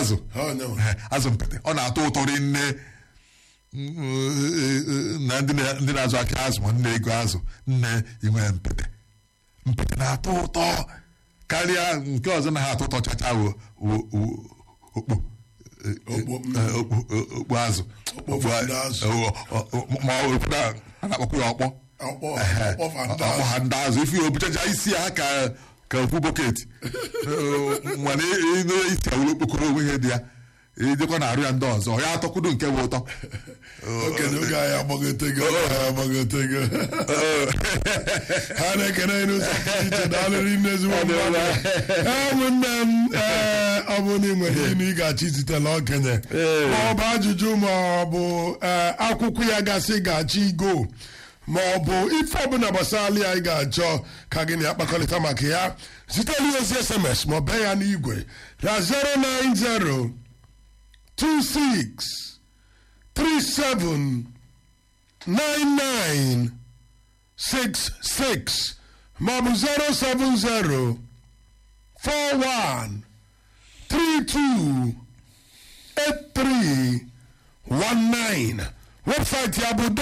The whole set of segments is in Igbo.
azụ Ha, nyewa. Eh, azụ mpete ọ na-atọ ụtọ rinne na ndị na- ndị na-azụ aka azụ ma nne ego azụ nne inwe mpete mpete na-atọ ụtọ karịa nke ọzọ na ha atọ ụtọ chacha wo- wo- wo- okpo Okpo, mm. Eh, okpo- okpo azụ Okpo fanda azụ. Eh, ọ- ọ- ọ- ma ọ ụfọdụ a a na-akpọkwa ya ọkpọ Ọkpọ Ehe. ọkpọ fanda ọkpọ ha ndị azụ ife ya obuchacha isi ha ka ka okwu bọket mana ịnụ isi awụrụ okpokoro onwe ihe dị ya ejekwa na arụ ya ndị ọzọ ya atọkwudo nke bụ ụtọ okenye oge anyị agbagotego oge anyị agbagotego ha na-ekene anyị n'ụzọ pụrụ iche na alụrị nne ezigbo mmadụ ee ụmụnne m ee ọ bụ na ị nwere ihe ị ga-achọ izitela okenye ma ọ bụ ajụjụ ma ọ bụ ee, akwụkwọ ya gasị ga-achọ igo ma ọ bụ ife ọbụla gbasara ya ị ga-achọ ka gị na ya kpakọrịta maka ya zitela ya ozi sms ma ọ bee ya n'igwe na 090 26 37 99 66 maọbụ 070 41 32 83 19 webụsaịtị ya bụ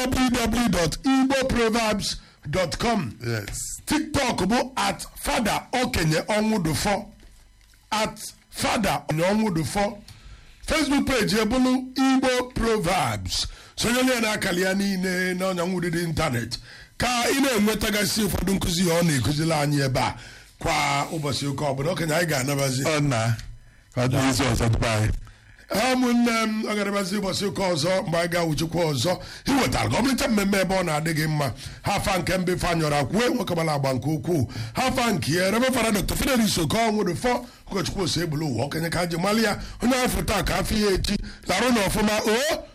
www.igboproverbs.com yes tiktok bụ at fada okenye ọnwụdụfọ at fada onye ọnwụdụfọ facebook page ebulu igbo proverbs sonyere ya n'akara ya niile na ọnyanwụdịdị ịntanetị ka ị na-enwetagasị ụfọdụ nkụzi ya ọ na-ekụziri anyị ebe a kwa ụbọchị ụka ọbụla okenye anyị ga-anabazi ọ na ka ọ dị izu ọzọ dịba anyị ụmụnne m ọ ga-anabazi ụbọchị ụka ọzọ mgbe anyị ga-awụchikwa ọzọ iwetara gọọmenti mmemme ebe ọ na-adị gị mma ha afa nke mbe fanyọrọ kwue nwekọbara agba nke ukwuu ha afa nke ya rebe fara dr fidelis okonwụrụ fọ ụkọchukwu ose egbulu ụwa okenye ka ji mali ya onye afọ taa ka afọ ya echi larụ na ọfụma o